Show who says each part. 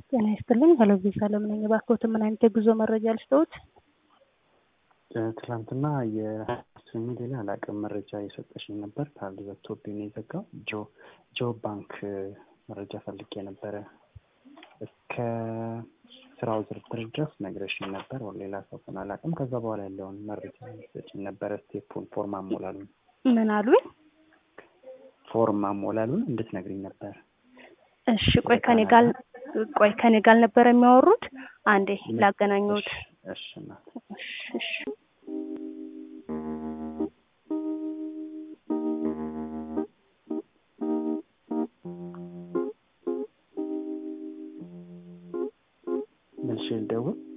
Speaker 1: ጤና ይስጥልኝ። ሄሎ ቪዛ ለምን ነኝ። እባክዎት ምን አይነት የጉዞ መረጃ ልስጥዎት?
Speaker 2: ትላንትና የስሚ ሌላ አላውቅም መረጃ የሰጠሽኝ ነበር ካልዘግቶብኝ ነው የዘጋው። ጆ ጆ ባንክ መረጃ ፈልጌ ነበረ እስከ ስራው ዝርዝር ድረስ ነግረሽኝ ነበር። ሌላ ሰው ግን አላውቅም። ከዛ በኋላ ያለውን መረጃ ሰጭኝ ነበረ። ስቴፑን ፎርም አሞላሉን
Speaker 1: ምን አሉኝ?
Speaker 2: ፎርም አሞላሉን እንድትነግሪኝ ነበር።
Speaker 1: እሺ ቆይ ከኔ ጋር ቆይ ከኔ ጋር ነበር የሚያወሩት። አንዴ ላገናኘሁት።
Speaker 2: እሺ እናት
Speaker 1: እሺ እሺ
Speaker 2: መልሼ ልደውል